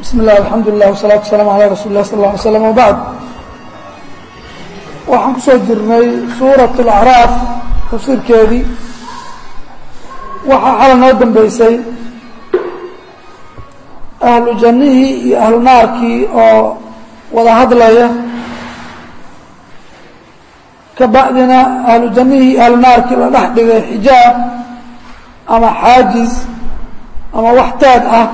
bismi illah alxamdu lilah wasalaatu wasalaamu calaa rasuuli lah sal alla alay slam wabacd waxaan kusoo jirnay suurat alacraaf tafsiirkeedii waxaa xala noo dambeysay ahlu jannihii iyo ahlu naarkii oo wada hadlaya ka bacdina ahlu jannihii iyo ahlu naarkii la dhex dhigay xijaab ama xaajiz ama wax taag ah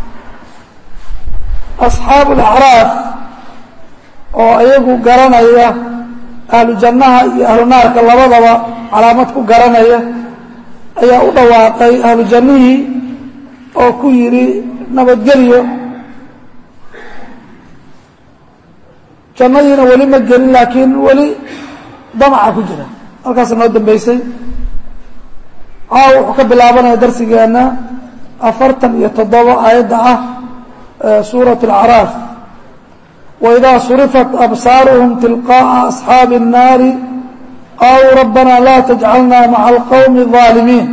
asxaabu alacraaf oo iyagu garanaya ahlu jannaha iyo ahlu naarka labadaba calaamad ku garanaya ayaa u dhawaaqay ahlu jannihii oo ku yidhi nabadgelyo jannadiina weli ma gelin laakiin weli damaca ku jira halkaasa noo dambeysay caaw wuxuu ka bilaabanaya darsigeenna afartan iyo toddoba aayadda ah suuraة الأعراaf وإdaa surifat absaaruهum tilqاءa أصxaabi الnaari qaluu rabana la تجcalna maعa الqowmi الظaalimiin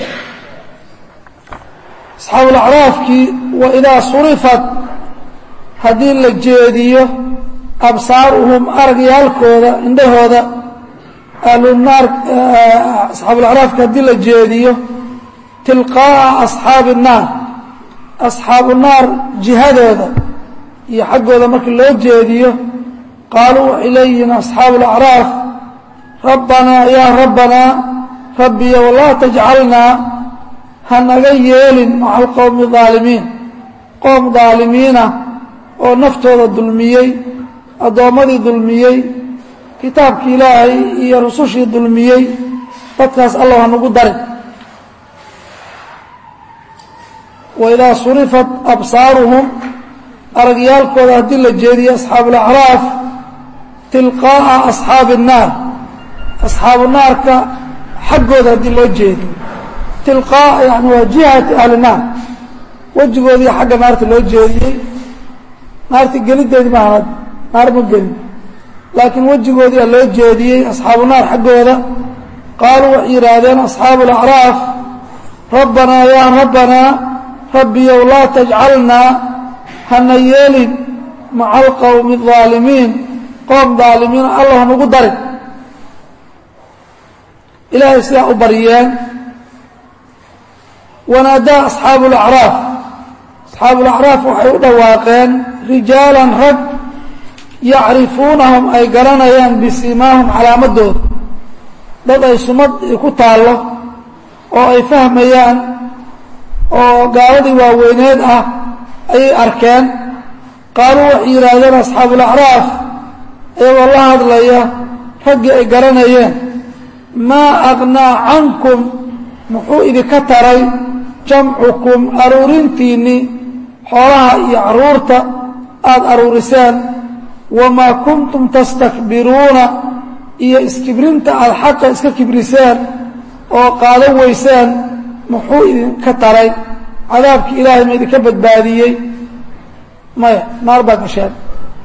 أصxaabu اأعraafkii waidaa surifat haddii la jeediyo absaaruhum aragyaalkooda indhahooda ahlunaar أصxaabu اأعraafki haddii la jeediyo tilqاءa أصxaabi الnaar asxaabu naar jihadooda iyo xaggooda markii loo jeediyo qaaluu waxay leeyihiin asxaabu alacraaf rabbanaa yaa rabbanaa rabbiyow laa tajcalnaa ha naga yeelin maca alqowmi daalimiin qoom daalimiina oo naftooda dulmiyey addoommadii dulmiyey kitaabkii ilaahay iyo rusushii dulmiyey dadkaas allah ha nagu darin waidaa surifat absaaruhum aragyaalkooda haddii la jeediyo asxaabu alacraaf tilqaa'a asxaabi الnaar asxaabu naarka xaggooda haddii loo jeediyo tilqaa'a yani waa jihati ahli naar wejigoodii xagga naarta loo jeediyey naarta gelideedi maaha naar ma gelin laakiin wejigoodiia loo jeediyey asxaabu naar xaggooda qaaluu waxay yidhaahdeen asxaabu alacraaf rabbanaa yaa rabbanaa rabbiyow laa tajcalnaa hana yeelin maca alqowmi الظaalimiin qoom daalimiina allah hanagu darin ilaahay sidaa u baryeen wanaadaa asxaabu اlacraaf asxaabu اlacraaf waxay u dhawaaqeen rijaalan rag yacrifuunahum ay garanayaan bisimaahum calaamadooda dad ay sumad ku taallo oo ay fahmayaan oo gaaladii waaweyneed ah ayay arkeen qaaluu waxay yidhaahdeen asxaabu alacraaf iyagoo la hadlaya raggii ay garanayeen maa aqnaa cankum muxuu idinka taray jamcukum aruurintiinnii xoolaha iyo carruurta aada aruuriseen wamaa kuntum tastakbiruuna iyo iskibrinta aada xaqa iska kibriseen oo qaadan weyseen muxuu idinka taray cadaabkii ilaahay ma idinka badbaadiyey maya naar baa gasheen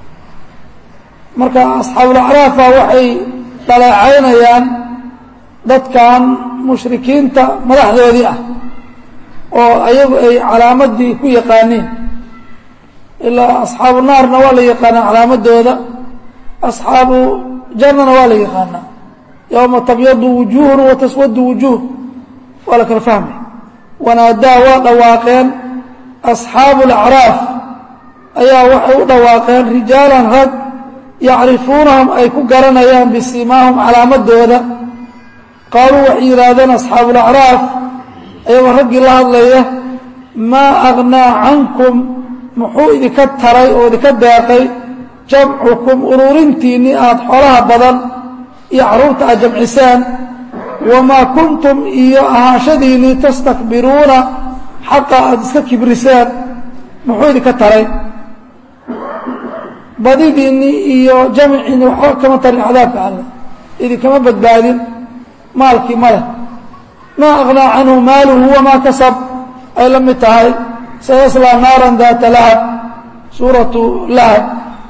marka asxaabulacraafa waxay dhaleecaynayaan dadkan mushrikiinta madaxdoodii ah oo ayagu ay calaamadii ku yaqaaniin ilaa asxaabu naarna waa la yaqaanaa calaamadooda asxaabu jannana waa la yaqaanaa yowma tabyadu wujuuhun wa taswadu wujuuh waa la kala fahmay wanaadaa waa dhawaaqeen asxaabu alacraaf ayaa waxay u dhawaaqeen rijaalan rag yacrifuunahum ay ku garanayaan bisimaahum calaamadooda qaaluu waxay yidhaahdeen asxaabu alacraaf ayagoo raggii la hadlaya maa aqnaa cankum muxuu idinka taray oo idinka deeqay jamcukum ururintiinnii aada xoolaha badan iyo carruurta aad jamciseen wamaa kuntum iyo ahaanshadiinnii tastakbiruuna xaqa aada iska kibriseen muxuu idinka taray badidiinnii iyo jamciinni waxba kama tarin cadaabka alle idinkama badbaadin maalkii ma leh maa aqnaa canhu maaluhu wamaa kasab ay la mid tahay sayaslaa naaran daata lahab suuratu lahab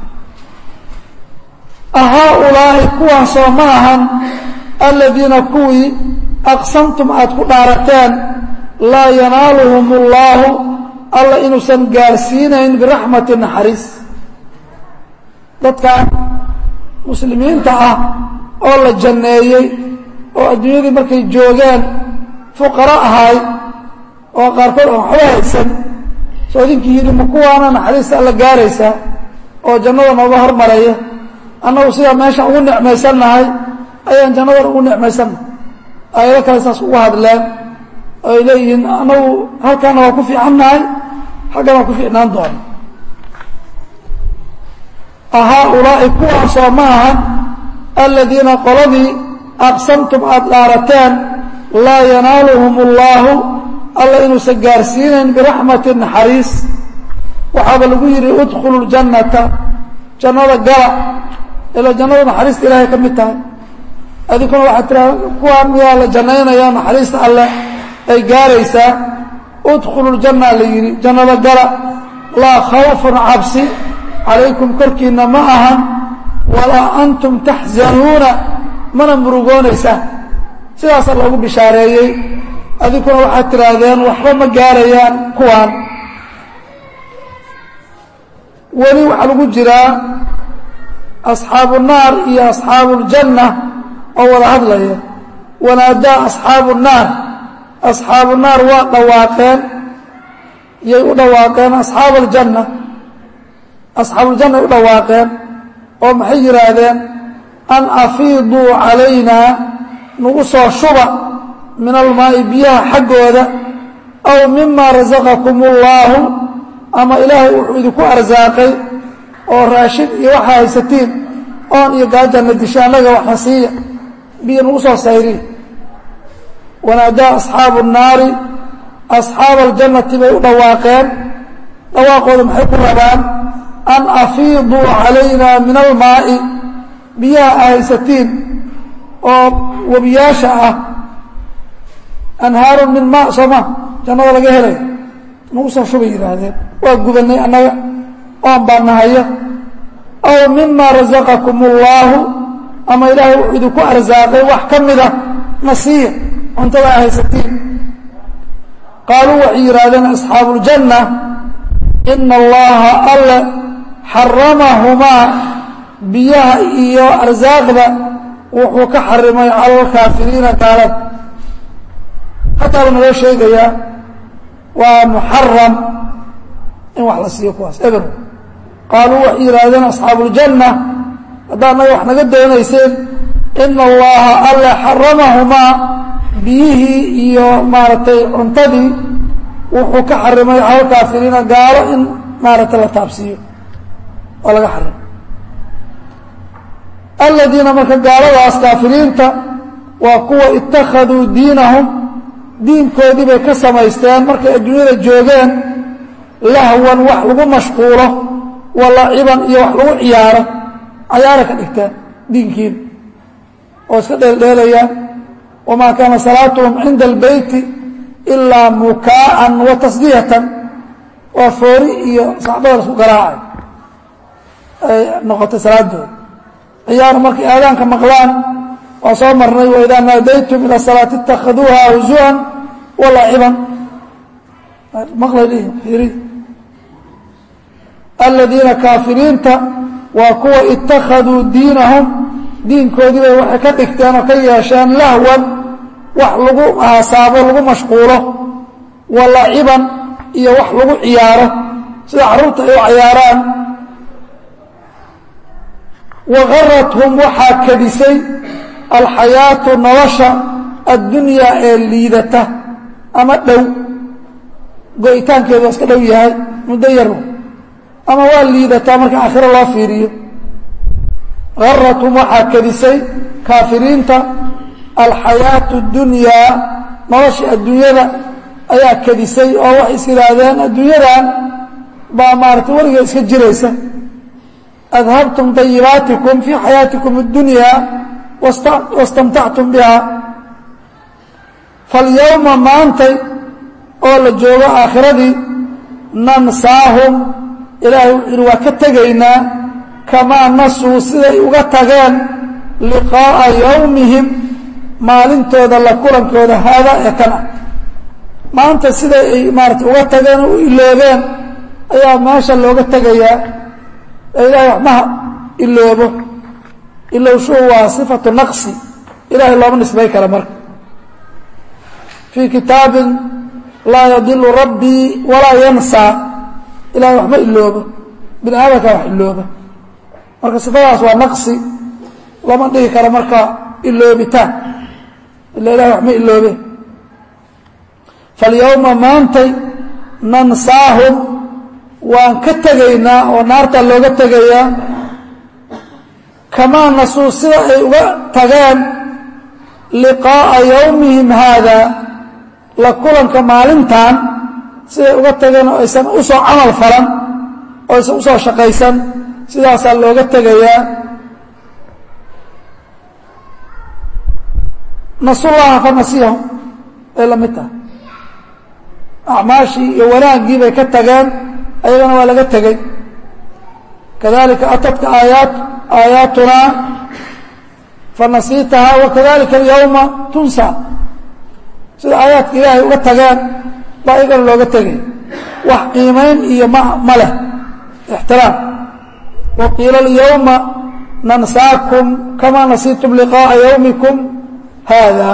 ahaaulaa'i kuwaasoo ma ahan aladiina kuwii aqsamtum aad ku dhaarateen laa yanaaluhum اllaahu alla inuusan gaarsiinayn biraxmati naxariis dadkan muslimiinta ah oo la janneeyey oo adduunyadii markay joogeen fuqaro ahaay oo qaarkood aan waxba haysan soo idinkii yidhi ma kuwaana naxariista alla gaaraysaa oo jannada nooga hormaraya annagu sidaa meeshan ugu nicmaysannahay ayaan jannadan ugu nicmaysannahay aayado kale saas ugu hadleen oo ay leeyihiin annagu halkaana waa ku fiicannahay xaggan waa ku fiicnaan doona ahaa-ulaa'i kuwaasoo ma aha aladiina qoladii aqsamtum aada dhaarateen laa yanaaluhum اllaahu alla inuusan gaarsiinayn biraxmati naxariis waxaaba lagu yidhi udkhulu ljannata jannada gala ila jannada naxariista ilaahay ka mid tahay adinkuna waxaad tiraa kuwaan miyaa la jannaynaya naxariista alleh ay gaaraysaa udkhulu ljanna la yidhi jannada gala laa khawfun cabsi calaykum korkiinna ma ahan walaa antum taxzanuuna mana murugoonaysaan sidaasaa loogu bishaareeyey adinkuna waxaad tidhaahdeen waxba ma gaarayaan kuwaan weli waxaa lagu jiraa asxaabu naar iyo asxaabu ljanna oo wada hadlaya wanaadaa asxaabu naar asxaabu naar waa dhawaaqeen yay u dhawaaqeen asxaab aljanna asxaabuuljanna u dhawaaqeen oo maxay yidhaahdeen an afiiduu calaynaa nagu soo shuba min almaa'i biyaha xaggooda aw mima rasaqakum ullaahu ama ilaahay wuxuu idinku arsaaqay oo raashin iyo waxaa haysatiin oon iyo gaajanna disha annaga waxna siiya biyo nagu soo sayriya wanaadaa asxaabu nnaari asxaaba aljannati bay u dhawaaqeen dhawaaqooda maxay ku rabaan an afiiduu calaynaa min almaa'i biyaha a haysatiin oo webiyaasha ah anhaarun min maa soo ma jannada laga helay nagu soo shubay yidhaahdeen waa gubanay annaga oon baa nahaya aw mima rasaqakum ullaahu ama ilaahay wuxuu idinku arsaaqay wax ka mida na siiya cuntada a haysatiin qaaluu waxay yidhaahdeen asxaabu uljanna ina allaha alle xaramahumaa biyaha iyo arsaaqda wuxuu ka xarimay cala alkaafiriina gaalada hataa buu naloo sheegayaa waa muxaram in wax la siiyo kuwaas eber qaaluu waxay yidhaahdeen asxaabu uljanna haddaa naga wax naga doonayseen ina allaha alle xaramahumaa biyihii iyo maaragtay cuntadii wuxuu ka xarimay cala alkaafiriina gaalo in maaragtay la taabsiiyo oo laga xarimay aladiina marka gaaladaas kaafiriinta waa kuwa ittakhaduu diinahum diinkoodii bay ka samaysteen markay adduunyada joogeen lahwan wax lagu mashquulo wa laciban iyo wax lagu ciyaaro cayaara ka dhigteen diinkiina oo iska dheeldheelayaan wamaa kaana salaatuhum cinda albeyti ilaa mukaa'an wa tasdiyatan waa foori iyo sacbada la isku garaacay ay noqotay salaadooda ciyaar markay aadaanka maqlaan waa soo marnay waidaa naadaytum ila salaati itakhaduuha huzuan walaciban maqlay fiiri aladiina kaafiriinta waa kuwa ittakhaduu diinahum diinkoodii bay waxay ka dhigteen oo ka yeesheen lahwan wax lagu haasaabo lagu mashquulo walaciban iyo wax lagu ciyaaro sida carruurta ay u cayaaraan wagarathum waxaa kadisay alxayaatu nolosha addunyaa ee liidata ama dhow go-itaankeedu waa iska dhow yahay muddo yar ama waa liidataa marka aakhiro loo fiiriyo garathum waxaa kadisay kaafiriinta alxayaatu dunyaa nolosha adduunyada ayaa kadisay oo waxay is yidhaahdeen adduunyadan baa maaragtay weliga iska jiraysa adhabtum dayibaatikum fii xayaatikum اdunyaa wastamtactum biha falyowma maantay oo la joogo aakhiradii nansaahum ilaahay wuxuu yihi waa ka tegaynaa kamaa nasuu siday uga tageen liqaa'a yowmihim maalintooda la kulankooda haadaa ee kan ah maanta siday ay maarata uga tageen oo u iloobeen ayaa meesha looga tegayaa ee ilahay waxmaha iloobo ilowshuhu waa sifatu naqsi ilahay looma nisbay kara marka fii kitaabin laa yadilu rabbii walaa yansaa ilahay waxma iloobo bini aadamka wax ilooba marka sifadaas waa naqsi lama dhihi karo marka iloobitaan ila ilahay waxma iloobe falyawma maantay nansaahum waan ka tegaynaa oo naarta looga tegayaa kamaa nasuu sida ay uga tageen liqaa'a yowmihim haada la kulanka maalintan siday uga tageen oo aysan u soo camal falan oo aysan u soo shaqaysan sidaasaa looga tegayaa nasullaha fa nasiyahum ay la mid tahay acmaashii iyo wanaaggii bay ka tageen ayagana waa laga tegey kadalika atadka aayaat aayaatunaa fanasiitahaa wakadalika alyawma tunsa sida aayaadka ilaahay uga tageen baa ayagana looga tegay wax qiimayn iyo ma ma leh ixtiraam wa qiila alyawma nansaakum kamaa nasiitum liqaa'a yawmikum hada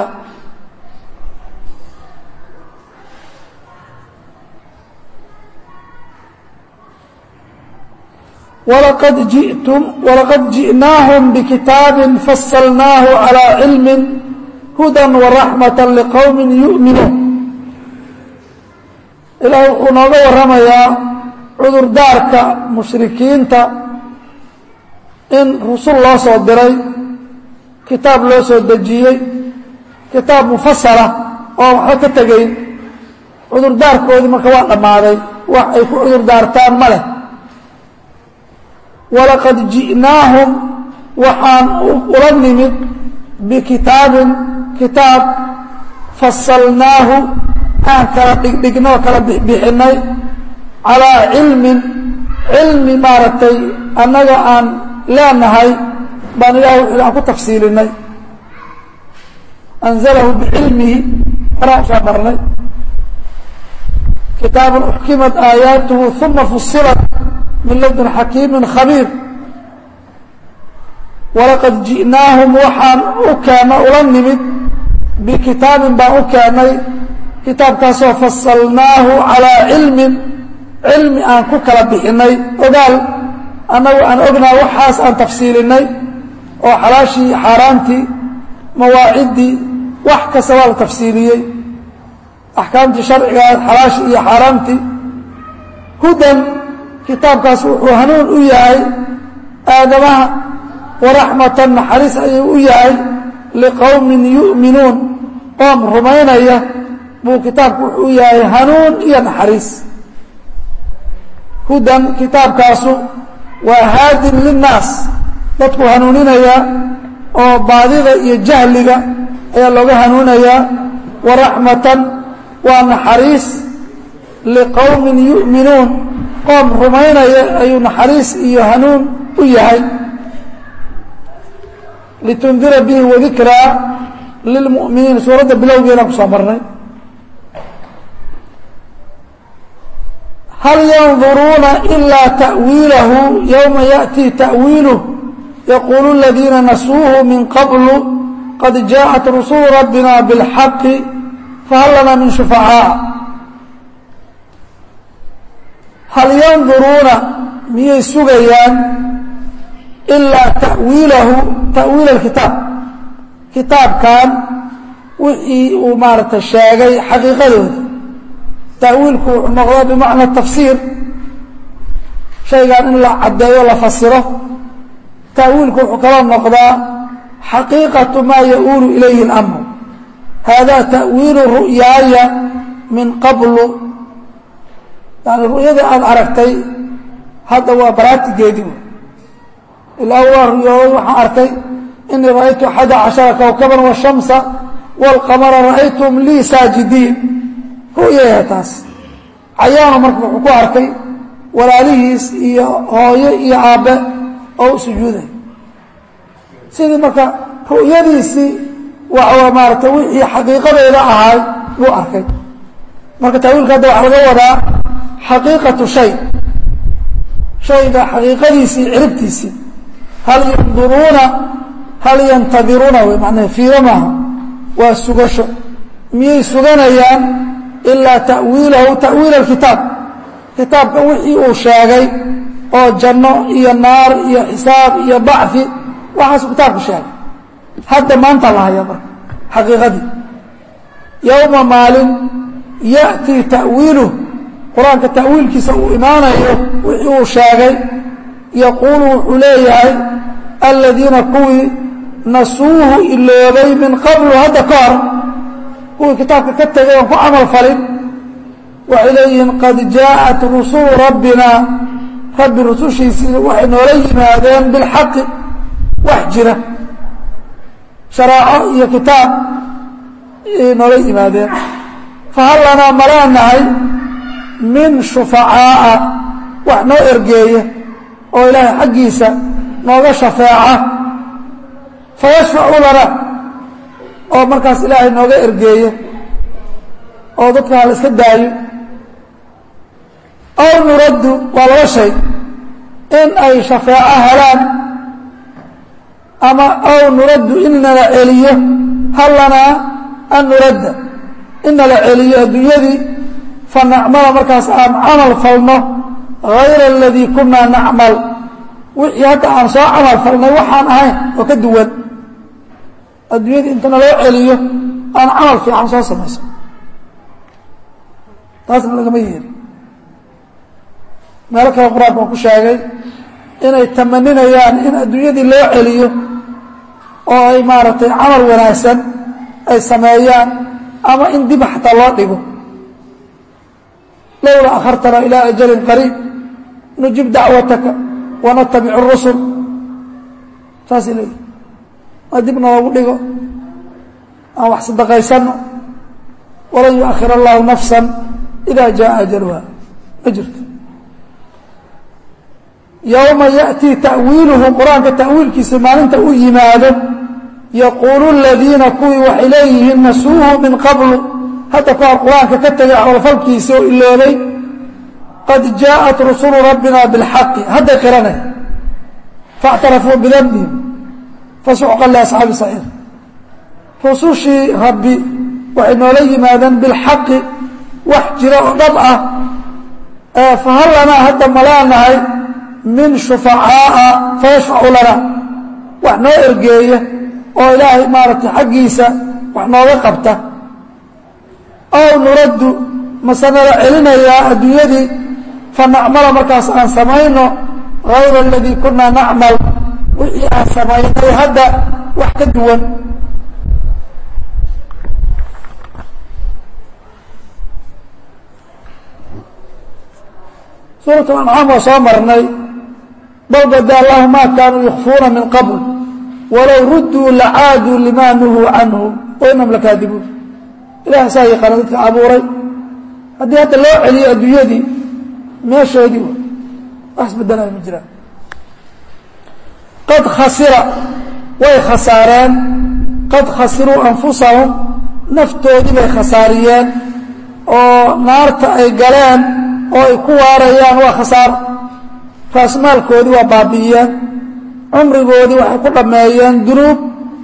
ولqad jiئtm وlaqad jiئnaahم bkitaabi faslnaahu عalى cilmi hudى وraxmaة لqowm yuؤminuun ilaah wuxuu nooga waramayaa cudurdaarka mushrikiinta in rusul loo soo diray kitaab loo soo dejiyey kitaab mufasala oo waxba ka tegayn cudurdaarkoodii marka waa dhammaaday wax ay ku cudurdaartaan ma leh walaqad ji'naahum waxaan ula nimid bikitaabin kitaab fasalnaahu aan kala dhigdhignoo kala bixbixinay calaa cilmin cilmi maaragtay annaga aan leenahay baan ilaah wixii aan ku tafsiilinay anzalahu bicilmihi horaan usoo marnay kitaabun uxkimat aayaatuhu uma fusilat min ladun xakiimin khabiir walaqad ji'naahum waxaan u keena ula nimid bikitaabin baan u keennay kitaabkaasoo fasalnaahu calaa cilmin cilmi aan ku kala bixinay ogaal annagu aan ognaa waxaas aan tafsiilinay oo xalaashii xaaraantii mawaaciddii wax kasta waa la tafsiiliyey axkaamtii sharcigaad xalaashii iyo xaaraamtii hudan kitaabkaas wuxuu hanuun u yahay aadamaha waraxmatan naxariis ayuu u yahay liqowmin yu'minuun qoom rumaynaya buu kitaabku wuxuu u yahay hanuun iyo naxariis hudan kitaabkaasu waa haadin linnaas dadku hanuuninaya oo baadida iyo jahliga ayaa looga hanuunayaa waraxmatan waa naxariis liqowmin yu'minuun qoom rumaynaya ayuu naxariis iyo hanuun u yahay litundira bihi wadikraa lilmu'miniin suuradda bilowgeedaan kusoo marnay hal yanduruuna ilaa ta'wiilahu yowma ya'tii ta'wiiluh yaquulu aladiina nasuuhu min qablu qad jaaءat rusulu rabbina biاlxaqi fahal lanaa min shufacaa hal yanduruuna miyay sugayaan ilaa ta'wiilahu ta'wiil alkitaab kitaabkan wixii uu maaragtay sheegay xaqiiqadooda ta'wiilku wuxuu noqdaa bimacna tafsiir shaygan in la caddeeyo la fasiro ta'wiilku wuxuu kaloo noqdaa xaqiiqatu maa ya-uulu ilayhi اlamru hada ta'wiilu ru'yaaya min qablu yani ru'yadii aada aragtay hadda waa baraatigeedii ilaa waa ruyooday waxaan arkay inii ra'aytu axada cashara kowkaban washamsa wاlqamara ra'aytum lii saajidiin ru'yaya taas cayaano marka wuxuu ku arkay walaalihiis iyo hooyo iyo aabbe oo u sujuuday sidii marka ru'yadiisii waa maarata wixii xaqiiqadeeda ahaay buu arkay marka taawiilka hadda waxaa laga wadaa xaqiiqatu shay shayga xaqiiqadiisii ciribtiisii hal yanduruuna hal yantadiruuna wey macnaha fiiro maaha waa sugasho miyay suganayaan ilaa ta'wiilahu ta'wiila alkitaab kitaabka wixii uu sheegay oo janno iyo naar iyo xisaab iyo bacfi waxaasuu kitaabku sheegay hadda maanta la haya marka xaqiiqadii yowma maalin ya'tii ta'wiiluh qur-aanka ta'wiilkiisa uu imaanayo wixii uu sheegay yaquulu wuxuu leeyahay aladiina kuwii nasuuhu iloobay min qablu hadda ka hor kuwii kitaabka ka tegay oon ku camal falin waxay leeyihiin qad jaءat rusulu rabbina rabbi rusushiisii waxay noola yimaadeen bilxaqi wax jira sharaaco iyo kitaab ay noola yimaadeen fahal lanaa malaa nahay min shufacaa'a wax noo ergeeya oo ilaahay xaggiisa nooga shafeeca fayashfacu lana oo markaas ilaahay nooga ergeeya oo dadka ha la iska daayo aw nuraddu waa laba shay in ay shafeeco helaan ama aw nuraddu in nala celiyo hal lanaa an nuradda in nala celiyo adduunyadii fa nacmala markaas aan camal falno hayra aladii kunaa nacmal wixii hadda aan soo camal falnay waxaan ahayn oo ka duwan adduunyadii inta naloo celiyo aan camal fiican soo samayso taasna lagama yeeli meelo kale qur-aanka waan ku sheegay inay tamaninayaan in adduunyadii loo celiyo oo ay maaragtay camal wanaagsan ay sameeyaan ama in dib xataa loo dhigo lowla akhartana ilaa ajalin qariib nujib dacwataka wanatabicu rusul saasay leeyihi ma dib noogu dhigo aan wax sadaqaysanno walan yuakhir allahu nafsa ida jaa ajaluha ma jirto yowma yaأtii ta'wiiluhu qur-aanka ta'wiilkiisa maalinta u yimaado yaquulu aladiina kuwii waxay leeyihiin nasuuhu min qablu hadda ka hor qur-aanka ka tegay camalfalkiisa oo iloobay qad jaaءat rusulu rabbina biاlxaqi hadday qiranay faاctarafuu bidanbihim fasuxqan liasxaabi saciir rusushii rabbi waxay noola yimaadeen bilxaqi wax jira oo dhab ah fahal lanaa hadda malaanahay min shufacaa'a fayashfacu lana wax noo ergeeya oo ilaahay maaragtay xaggiisa wax nooga qabta aw nuraddu mase nala celinayaa adduunyadii fa nacmala markaas aan samayno hayra aladii kunaa nacmal wixii aan samaynay hadda wax ka duwan suurat ancaam waa soo marnay bal bada allahu ma kaanuu yukfuuna min qabl walow rudduu lacaaduu lima nuhuu canhu wainahum lakaadibuun ilaah saa yaqaana dadka abuuray haddii hadda loo celiyo adduunyadii meeshoodii wax isbedelaya ma jiraan qad khasira way khasaareen qad khasiruu anfusahum naftoodii bay khasaariyeen oo naarta ay galeen oo ay ku waarayaan waa khasaaro raasmaalkoodii waa baabi'iyeen cumrigoodii waxay ku dhammeeyeen dunuub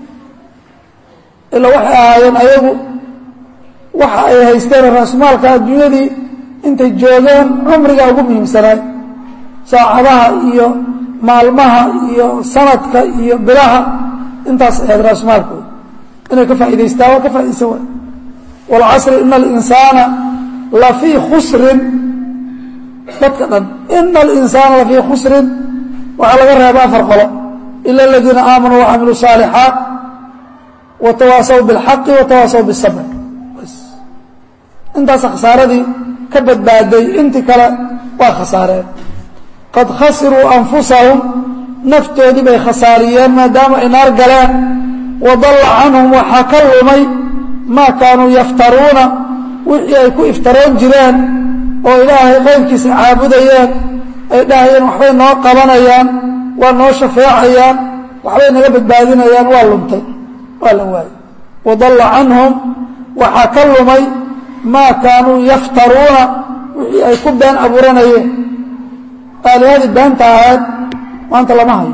ilaa waxay ahaayeen ayagu waxa ay haysteen raasmaalka adduunyadii intay joogeen cumriga ugu muhiimsanaay saacadaha iyo maalmaha iyo sanadka iyo bilaha intaas ahayd raasmaalkooda inay ka faa'idaystaan waa ka faaidaysan waay waalcasri ina alinsaana lafii khusrin dadka dhan ina alinsaana lafii khusrin waxaa laga reeba afar qolo ila aladiina aamanuu wacamiluu saalixaat watawaasaw biاlxaqi watawaasaw biاsabr intaas khasaaradii ka badbaaday intii kale waa khasaareen qad khasiruu anfusahum naftoodii bay khasaariyeen maadaama ay naar galeen wadalla canhum waxaa ka lumay maa kaanuu yaftaruuna wixii ay ku iftaroon jireen oo ilaahay qayrkiisa caabudayeen ay dhahayeen waxbay noo qabanayaan waa noo shafeecayaan waxbay naga badbaadinayaan waa lumtay waa la waayey wadalla canhum waxaa ka lumay maa kaanuu yaftaruuna wixii ay ku been abuuranayeen aalihadii beenta ahayd maanta lama hayo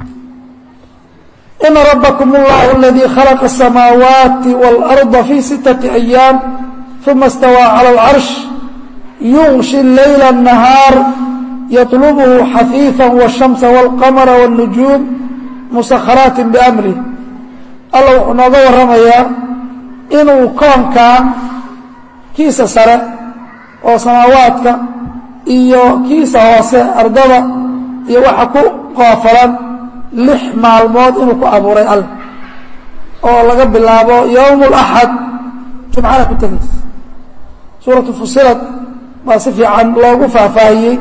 ina rabakm اllahu aladii khalaqa الsamaawaati wاlأrضa fii sittaةi أyaam uma اstawىa calى اlcarsh yugshi leyla الnahaar yaطlubhu xafiifa wالshamsa wاlqamra wالnujuum musakharaati bamrih alla wuxuu nooga warramayaa inuu koonkan kiisa sare oo samaawaadka iyo kiisa hoose ardada iyo waxa ku qoofalan lix maalmood inuu ku abuuray alle oo laga bilaabo yowm اlaxad jumcada ku tegaysa suuratu fusilad baa si fiican loogu faahfaahiyey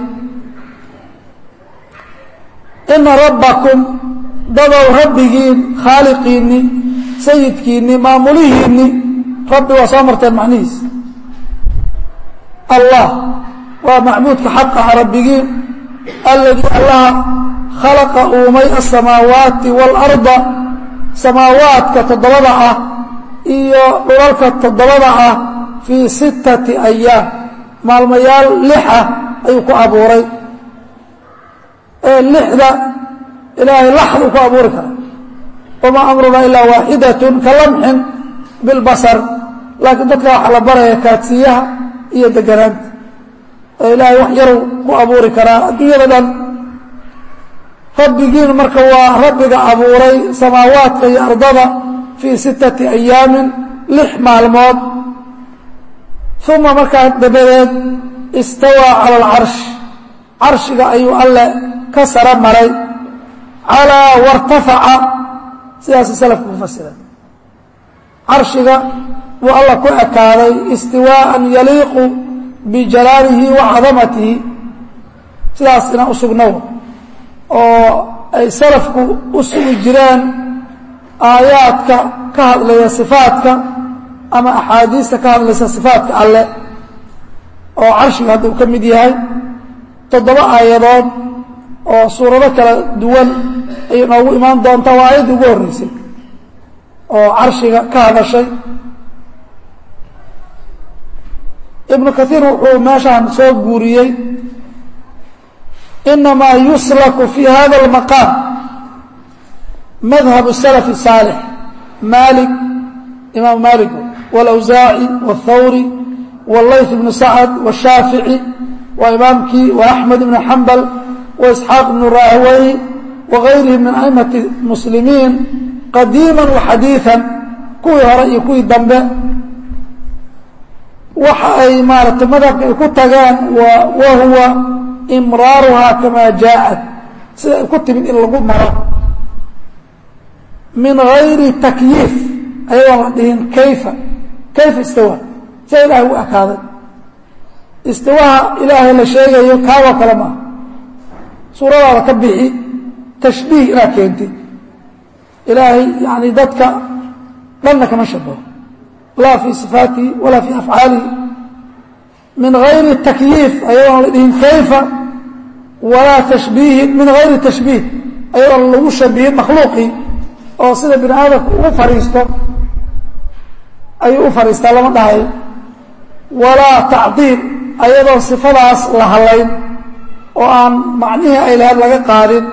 ina rabbakum dadow rabbigiin khaaliqiinni sayidkiinni maamulihiinni rabbi waa soo marteen macnihiis allah waa macbuudka xaqa ah rabbigiin alladii allaha khalaqa uumay asamaawaati waalarda samaawaadka toddobada ah iyo dhulalka toddobada ah fii sittati ayaam maalmayaal lix ah ayuu ku abuuray ee lixda ilaahay laxduu ku abuuri kara wamaa amrunaa ilaa waaxidatun ka lamxin bilbasar laakiin dadka waxaa la baraya kaadsiiyaha iyo deganaanta oo ilaahay wax yaruu ku abuuri karaa adduunyada dhan rabbigiin marka waa rabbiga abuuray samaawaadka iyo ardada fii sittati ayaamin lix maalmood uma markaa dabadeed istawaa cala alcarsh carshiga ayuu alle ka saro maray calaa wartafaca sidaasuu salafku ku fasira carshiga buu alla ku ekaaday istiwaaan yaliiqu bijalaalihi wa cadamatihi sidaas inaan u sugnow oo ay salafku u sugi jireen aayaadka ka hadlaya sifaadka ama axaadiista ka hadlaysa sifaadka alle oo carshiga hadda uu ka mid yahay toddoba aayadood oo suurado kala duwan ayay noogu imaan doontaa waa aayaddii ugu horreysay oo carshiga ka hadashay ibnu kaiir wuxuu meeshaan soo guuriyey inamaa yuslaku fi hada اlmaqaam madhab الsalaf الsaalix malik imaam malik wاlawsaaci wاthawri wاllayth bnu sacd wالshaafici waa imaamkii وaأxmed ibn xambal وإسxaaq bnu rahwey wغayrihi min aimati muslimiin qadiima وxadiiثa kuwii hore iyo kuwii dambe waxa ay maaratay madhabka ay ku tageen wa huwa imraaruhaa kamaa jaaءat sida ay ku timid in lagu maro min غayri takyiif ayadoon la dhihin kayfa kayfa istawa sia ilahay u ekaaday istiwaha ilaahay la sheegayo kaagoo kale maaha suuradaada ka bixi tashbiih inaad keentid ilaahay yani dadka dhanna kama shabaho laa fii sifaatihi walaa fii afcaalihi min gayri takyiif ayadoon la dhihin kayfa walaa tashbiihin min gayri tashbiih ayadoon lagu shabihin makhluuqii oo sida bini aadamku ugu fariisto ayuu u fariistaa lama dhahayo walaa tacdiil ayadoon sifadaas la halayn oo aan macnihii ay lahayd laga qaadin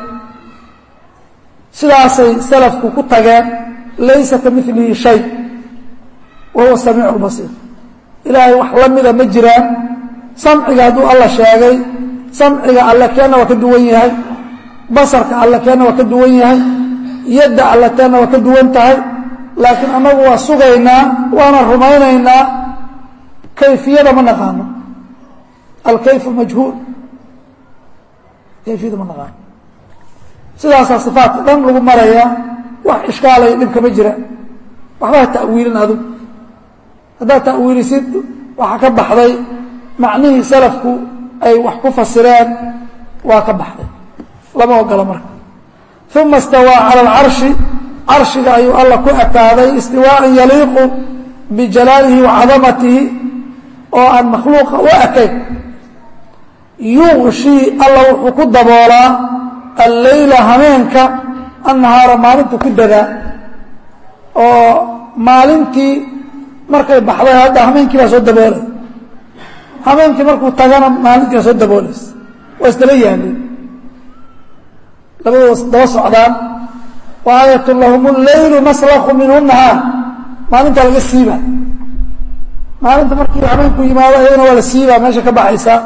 sidaasay salafku ku tageen laysa ka milihi shay wa huwa samiicu lbasiir ilaahay wax la mida ma jiraan samciga hadduu alla sheegay samciga alle keenna waa ka duwan yahay basarka alle keenna waa ka duwan yahay yadda alle keenna waa ka duwan tahay laakiin annagu waa sugaynaa waana rumaynaynaa kayfiyada ma naqaano alkayfu majhuul kayfiyada ma naqaano sidaasaa sifaatka dhan lagu marayaa wax ishkaalaya dhibkama jira waxba ha ta'wiilin adug haddaad ta'wiilisid waxaa ka baxday macnihii salafku ay wax ku fasireen waa ka baxday lama ogola marka uma istawaa cala alcarshi carshiga ayuu alla ku ekaaday istiwaaan yaliiqu bijalaalihi wa cadamatihi oo aan makhluuqa u ekayn yuqshii alla wuxuu ku daboolaa alleyla hameenka annahaara maalintu ku dadaa oo maalintii markay baxday hadda hameenkii baa soo daboolay hameenkii markuu tagana maalintii baa soo daboolaysa waa isdaba yaalin labadooda daba socdaan wa aayatun lahum leylu naslakhu minhu nahaar maalintaa laga siiba maalinta markii hameenku yimaado ayagana waa la siibaa meesha ka baxaysaa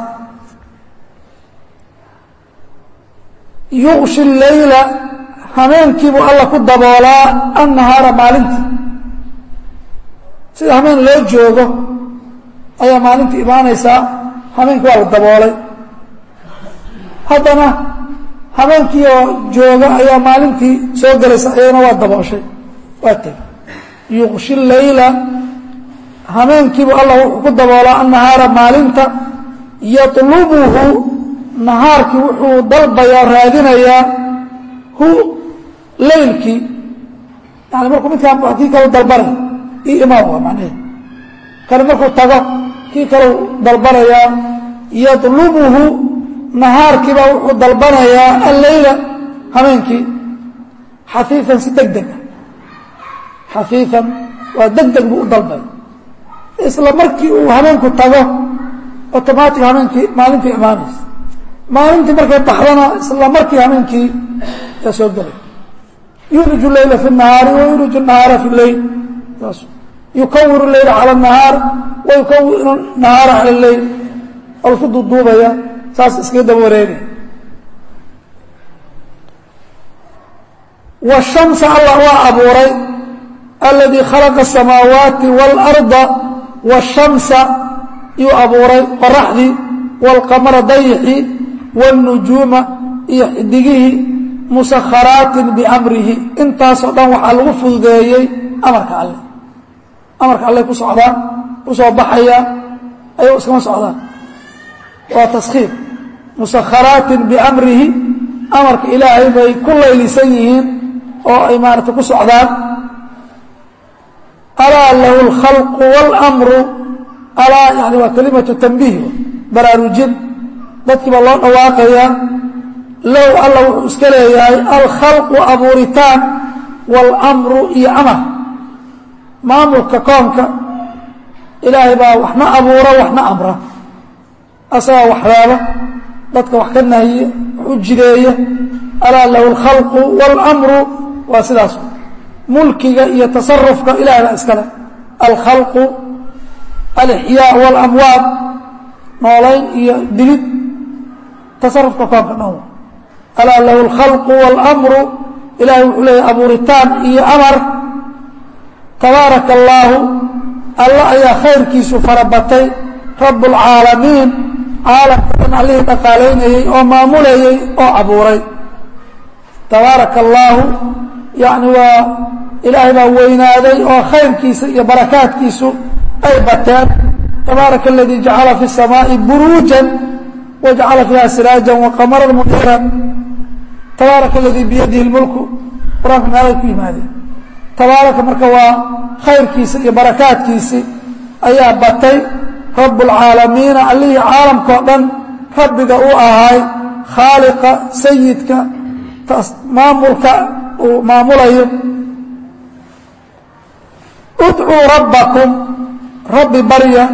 yuqshi leyla hameenkiibuu alla ku daboolaa annahaara maalintii sida hameen loo joogo ayaa maalintii imaanaysaa hameenkii waa la daboolay haddana hameenkii oo jooga ayaa maalintii soo gelaysa ayagana waa dabooshay waa teg yuqshi leyla hameenkiibuu alla wuxuu ku daboolaa annahaara maalinta yatlubuhu nahaarkii wuxuu dalbayaa raadinayaa hu leylkii yani markuu midkaan kii kalu dalbanay io imaam waa macnaheed kani markuu tago kii kalu dalbanayaa yadlubuhu nahaarkiibaa wuxuu dalbanayaa alleyla hameenkii xafiifan si deg dega xafiifan waa deg deg buu u dalbay isla markii uu hameenku tago automatic hameenkii maalintii imaanaysa maalintii markay baxdana isla markii hameenkii yaa soo gelay yuliju leyla fi nahaari wa yuliju nahaara fi leyl yukawiru leyla cala nahaar wa yukawiru nahaara cala leyl oo lasku duuduubaya saas iskaga daba wareegay washamsa allah waa abuuray aladii khalaqa asamaawaati waalarda washamsa yuu abuuray qoraxdii waalqamara dayixii wاlnujuuma iyo xidigihii musakharaatin biamrihi intaasoo dhan waxaa lagu fududeeyey amarka alle amarka alle ku socdaan ku soo baxaya ayagoo iskama socdaan waa taskhiir musakharaatin biamrihi amarka ilaahay bay ku laylisan yihiin oo ay maarata ku socdaan alaa lahu اlkhalqu wاlmru alaa yani waa kalimatu tanbiih baraarujin dadkii baa loo dhawaaqayaa low alla wuxuu iska leeyahay alkhalqu abuuritaan wاlmru iyo amar maamulka koonka ilaahay baa waxna abuura waxna amra asagaa wax reeba dadka wax ka nahiye wax u jideeya alaa lahu اlkhalqu wاlmru waa sidaas mulkiga iyo tasarufka ilahay baa iskale alkhalqu alixyaa wاlamwaad noolayn iyo dilid tasarufka koonka dhan alaa lahu اlkhalqu wاlmru ilahay wuxuu leeyahy abuuritaan iyo amar tabaaraka allaahu alla ayaa khayrkiisu farabatay rab اlcaalamiin caalamka dhan allihii dhaqaalaynayey oo maamulayey oo abuuray tabaaraka allaahu yani waa ilaahay baa weynaaday oo khayrkiisa iyo barakaadkiisu ay bateen tabaaraka aladii jacala fi الsamaaءi buruujan wajacala fiiha siraaja waqamara muniira tabaaraka aladii biyadihi اlmulku qur-aanka meelay ku yimaadeen tabaaraka marka waa khayrkiisa iyo barakaadkiisi ayaa batay rab اlcaalamiina allihii caalamkao dhan rabbiga u ahay khaaliqa sayidka maamulka uu maamulayo udcuu rabbakum rabbi barya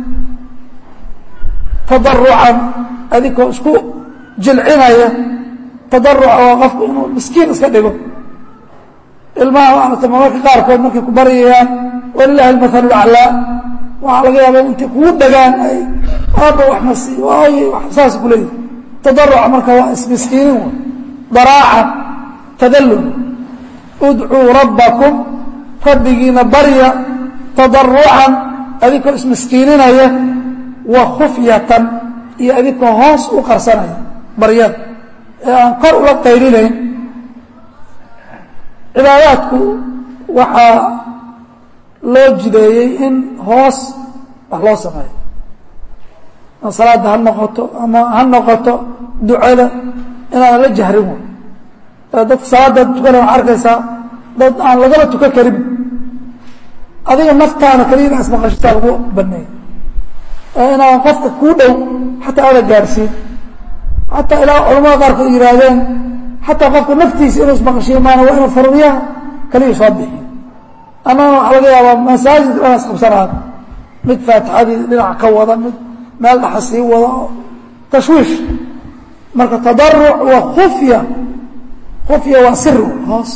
tadarucan adinkoo isku jilcinaya tadaruca oo qofku inuu miskiin iska dhigo ilmaha maarata marmarka qaarkood markay ku baryayaan walilahi almathalu laclaa waxaa laga yaaba intay kugu dhagaan ay aaba wax masi waay saas ku leeyihi tadaruca marka waa ismiskiinin w daraaca tadallul udcuu rabbakum rabbigiina barya tadarucan adinkoo ismiskiininaya wa khufyatan iyo adinkoo hoos u qarsanaya baryada ee aan kor ula qayrinayn cibaadaadku waxaa loo jideeyey in hoos wax loo sameeyo ama salaada ha noqoto ama ha noqoto ducada inaan la jahrin way dadka salaada tukana waxaa arkaysaa dad aan lagaba tukan karin adiga naftaana kaliya ina ismaqashisaa lagu baneeyey inaan qofka kuu dhow xataa aada gaadhsiin xataa ilaa culamada qaarkood yihaahdeen xataa qofka naftiisa inuu ismaqashiyo maana waa inuu faruuryaha kaliya soo bixiyo annana waxaa laga yaabaa masaajid inaas qabsanaan mid faatixadii dhinac ka wada mid meel dhaxa sii wada oo tashwiish marka tadaruc wa khufya khufya waa sir hoos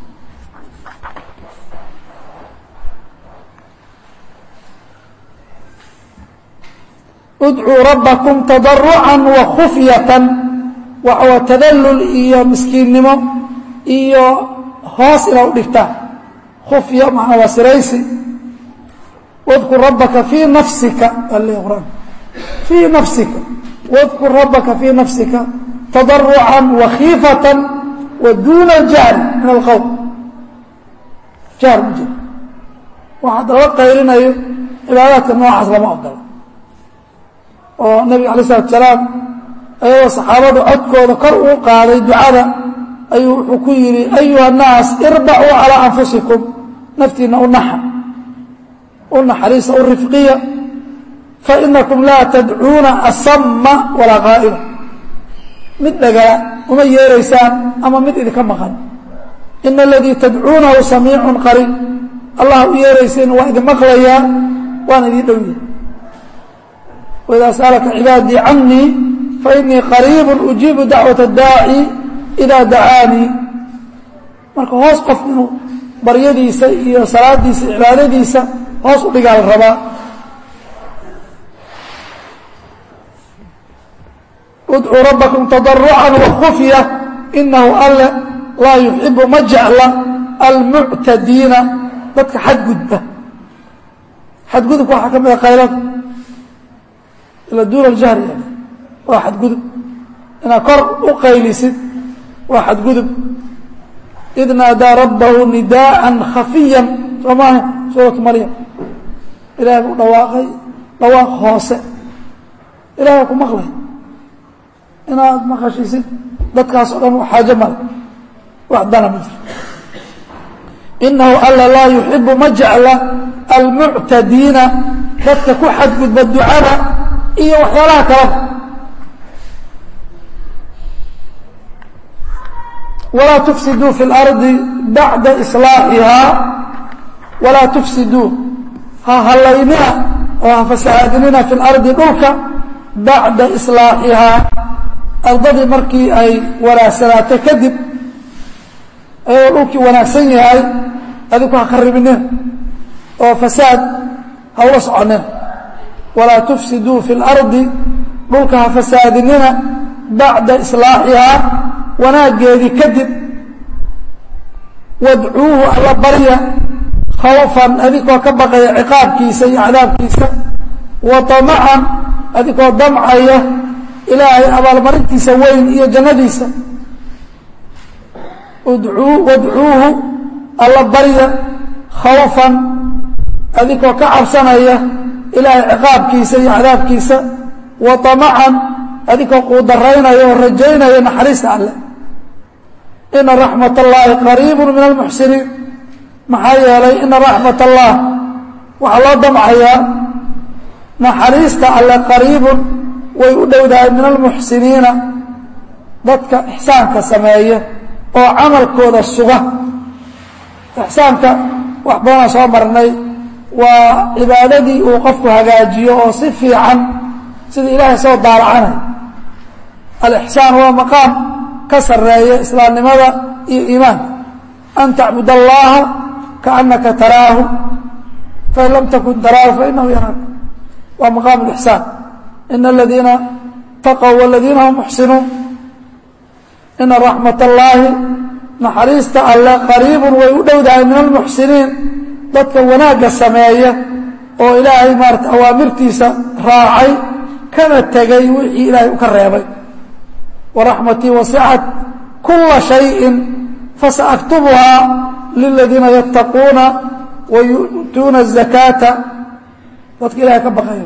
udcuu rabbakum tadarucan wa khufyatan waxawa tadallul iyo miskiinnimo iyo hoos inaa u dhigtaan khufya macnaa waa siraysi wadkur rabbaka fii nafsika ale quraan fii nafsika wadkur rabbaka fii nafsika tadarucan wa khiifatan wa duuna aljahl min alqowm jahl ma jiro waxaa laga qaylinayo cibaadaadka noocaas lama ogola oo nabiga alay isalatu salaam ayagoo saxaabadu codkooda kor uu qaaday ducada ayuu wuxuu ku yidhi ayuha الnaas irbacuu calىa anfusikum naftiina u naxa u naxariisa u rifqiya fainakum laa tadcuuna asama walaa qaa'ila mid dhagala uma yeeraysaan ama mid idinka maqan ina aladii tadcuunahu samiicu qariib allah u yeerayseen waa idin maqlayaa waana idin dhowya waidaa sa'alaka cibaadii canii fainii qariibu ujiibu dacwaة اdaaci idaa dacaanii marka hoos qof inuu baryadiisa iyo salaadiisa cibaadadiisa hoos u dhigaa la rabaa udcuu rabbakum tadarucan wakufya inahu alle laa yuxibu ma jecla almuctadiina dadka xadgudba xadgudubka waxaa ka mida qaylada ila duuna aljahri waa xadgudub inaad kor u qaylisid waa xadgudub id naadaa rabbahu nidaءa khafiya soo maaha suuratu maryam ilahay buu dhawaaqay dhawaaq hoose ilahay ku maqlay inaad maqashisid dadkaas o dhan xaajo male wax dana ma jiro inahu alla laa yuxibu ma jecla almuctadiina dadka ku xadgudba ducada iyo waxyaalaha kaleba walaa tufsiduu fi اlardi bacda islaaxihaa walaa tufsiduu ha hallaynina oo ha fasahaadinina fi اlardi dhulka bacda islaaxihaa ardadii markii ay wanaagsanaato kadib ayagoo dhulkii wanaagsan yahay adiku ha kharibinina oo fasaad ha ula soconina walaa tufsiduu fi اlardi dhulka ha fasaadinina bacda islaaxihaa wanaaggeedii kadib wadcuuhu alla barya khawfan adikoo ka baqaya ciqaabkiisa iyo cadaabkiisa wa tamacan adikoo damcaya ilaahay abaalmarintiisa weyn iyo jannadiisa udcuu wadcuuhu alla barya khawfan adikoo ka cabsanaya ilaahay ciqaabkiisa iyo cadaabkiisa wa tamacan adikoo quudaraynaya oo rajaynaya naxariista alleh ina raxmat اllahi qariibu min almuxsiniin maxaa yeelay ina raxmat allah waxaa loo damcayaa naxariista alle qariibun way u dhowdahay min almuxsiniina dadka ixsaanka sameeya oo camalkooda suga ixsaanka wax badanaa soo marnay waa cibaadadii uu qofku hagaajiyo oo si fiican sida ilaahay soo daalacanay alixsaan waa maqaam ka sareeya islaamnimada iyo iimaanka an tacbud allaha kaanaka taraahu fain lam takun taraahu fainahu yaraaka waa maqaam lixsaan ina aladiina taqow waladiina hum muxsinuun ina raxmat allaahi naxariista alle qariibun way u dhowdahay min almuxsiniin dadka wanaagga sameeya oo ilaahay maarata awaamirtiisa raacay kana tegay wixii ilaahay u ka reebay waraxmatii wasicat kula shayin fasaaktubuhaa liladiina yattaquuna wa yu'tuuna الzakaata dadka ilahay ka baqayo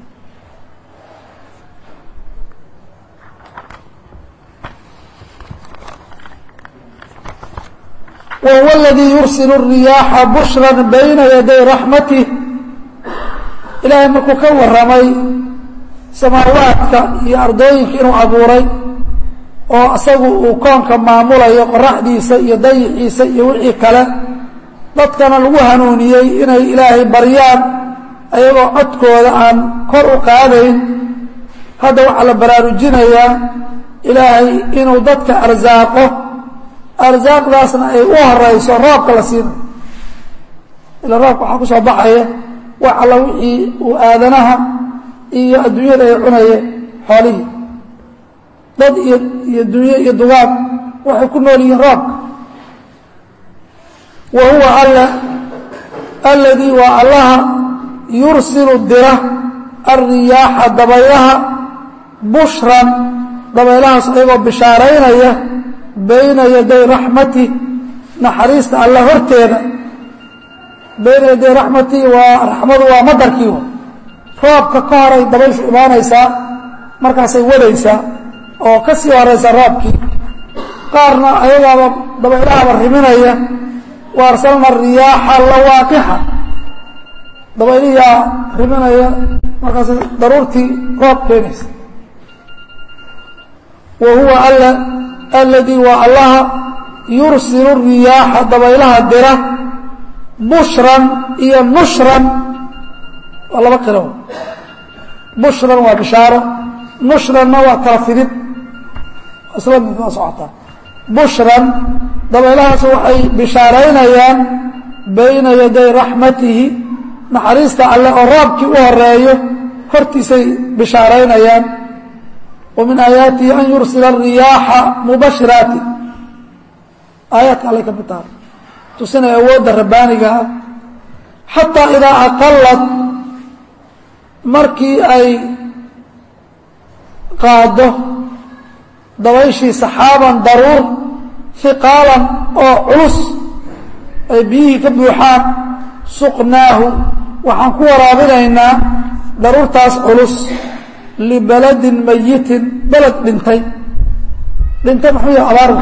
wahuwa اladii yursil الriyaaxa bushra bayna yaday raxmatih ilaahay markuu ka waramay samaawaadka iyo ardooyinka inuu abuuray oo isagu uu koonka maamulayo qoraxdiisa iyo dayixiisa iyo wixii kale dadkana lagu hanuuniyey inay ilaahay baryaan ayagoo codkooda aan kor u qaadayn hadda waxaa la baraarujinayaa ilaahay inuu dadka arsaaqo arsaaqdaasna ay u horeyso roobka la siinayo ila roobka waxaa ku soo baxaya wax alla wixii uu aadanaha iyo adduunyada ay cunayeen xoolihii dad iyo iyo dunyo iyo dugaag waxay ku nool yihiin roobka wa huwa alla alladii waa allaha yursilu dira alriyaaxa dabaylaha bushran dabaylahaas ayagoo bishaaraynaya bayna yaday raxmati naxariista alla horteeda bayna yaday raxmati waa raxmadu waa madarkii roobka ka horay dabayshu imaanaysaa markaasay wadaysaa oo ka sii horaysa roobkii qaarna ayagaaba dabaylahaaba riminaya wa arsalna riyaaxa lawaaqixa dabayliyaa riminaya markaas daruurtii roob keenaysa wa huwa alla alladii waa allaha yursilu riyaaxa dabaylaha dira bushran iyo nushran waa laba qiro bushran waa bishaaro nushranna waa kala fidid isla mid waa socotaa bushran dabaylahaas waxay bishaaraynayaan bayna yaday raxmatihi naxariista alle oo roobkii u horeeyo hortiisay bishaaraynayaan wa min aayaatihi an yursila ariyaaxa mubashiraati aayaadka allay ka mid tahay tusinaya awoodda rabbaaniga ah xataa idaa aqalad markii ay qaado dabayshii saxaaban daruur hiqaalan oo culus ay biyihii ka buuxaan suqnaahu waxaan ku waraabinaynaa daruurtaas culus libaladin mayitin beled dhintay dhintay maxuu yahay abaarwa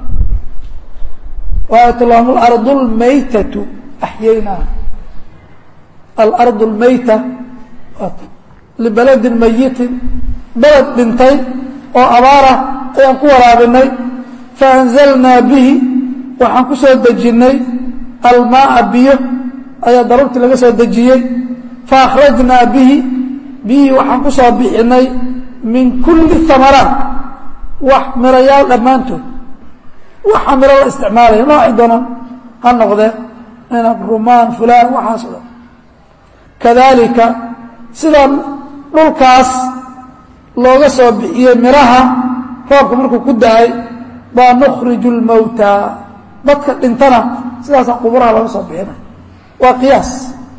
waayat lahum alardu lmaytatu axyaynaa alardu lmayta libaladin mayitin beled dhintay oo abaarah ayaan ku waraabinay faanzalnaa bihi waxaan ku soo dejinnay almaaa biyo ayaa daruurtii laga soo dejiyey faakhrajnaa bihi biyihii waxaan ku soo bixinay min kulli amaraat wax mirayaal dhammaantood waxa miro la isticmaalaya noocay doonaan ha noqdee inab rumaan fulaan waxaas o dhan kadalika sidan dhulkaas looga soo bixiyey miraha roobka markuu ku da-ay baa nukhriju lmowtaa dadka dhintana sidaasa quburaha looga soo bixinay waa qiyaas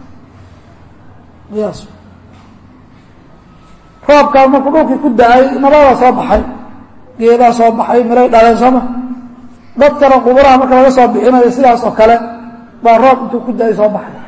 qiyaas roobkaas markuu dhulkii ku da-ay nabadaa soo baxay geedaa soo baxay miray dhaleen sooma dadkana quburaha marka laga soo bixinayo sidaas oo kale baa roob intuu ku da-ay soo baxay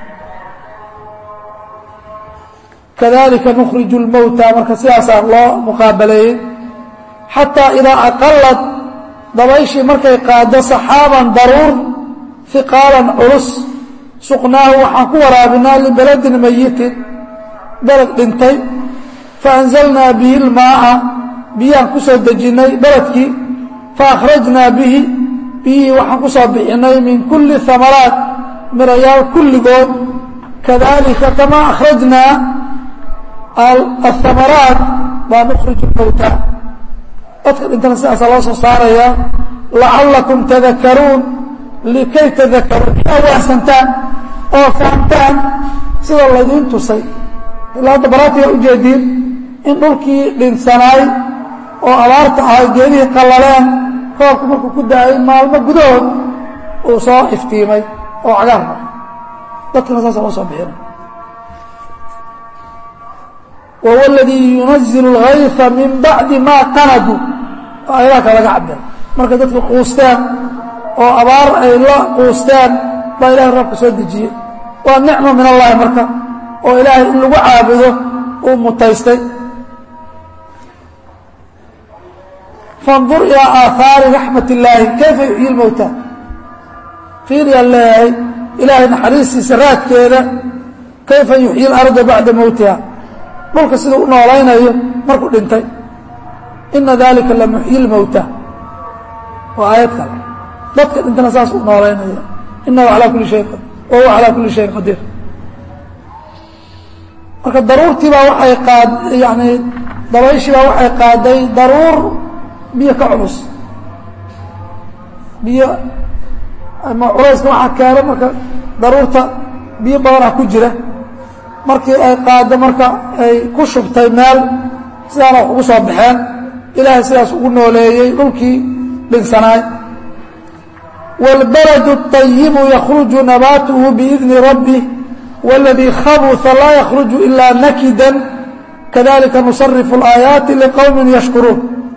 kadalika nukhriju lmowta marka sidaasaa loo muqaabaleeyey xataa idaa aqalad dabayshii markay qaado saxaaban daruur hiqaalan culus suqnaahu waxaan ku waraabinaa libeladin mayitin beled dhintay faanzalnaa bihi lmaaa biyaan ku soo dejinnay beledkii faakhrajnaa bihi biyihii waxaan ku soo bixinay min kulli hamaraat mirayaal kulligood kadalika kamaa akhrajnaa ahamaraat baa nukhriju lmowta dadka dhintana sidaasaa loo soo saarayaa lacallakum tadakaruun likay tadakaruun inaa waasantaan oo fahamtaan sida laydiin tusay ilaa hadda baraatiga ujeediin in dhulkii dhinsanaay oo abaarta ahay geedihii qallaleen roobku markuu ku da-ay maalmo gudahood uu soo iftiimay oo cagaarna dadkana saasa loo soo bixina wahuwa aladii yunazilu اlgayfa min bacdi ma qanaduu oo ayadaha ka laga cabira markay dadka quusteen oo abaar ay la quusteen baa ilahay roobka soo dejiyey waa nicma min allahi marka oo ilaahay in lagu caabudo uu mutaystay fandur ilaa aahaari raxmat illaahi kayfa yuxyi lmowta fiiriyaan leeyahay ilaahay naxariistiisa raadkeeda kayfa yuxyi اlarda bacda mowtiha dhulka siduu u noolaynayo markuu dhintay ina dalika lamuxyi lmowta waa aayad kale dadka dhintana saas u noolaynaya inahu calaa kuli shay qad wa huwa calaa kulli shayin qadiir marka daruurtii baa waxay qaad yani dabayshii baa waxay qaaday daruur biyo ka culus biyo ama culayska waxaa keeno marka daruurta biyo badanaa ku jira markii ay qaado marka ay ku shubtay meel sidaana wax ugu soo baxeen ilaahay sidaas ugu nooleeyey dhulkii dhinsanaay wاlbaladu الطayibu yakruju nabaatuhu biidni rabbih wاladii khabuثa laa yakruju ila nakida kadalika nusarifu اlaayaati liqowmi yashkuruun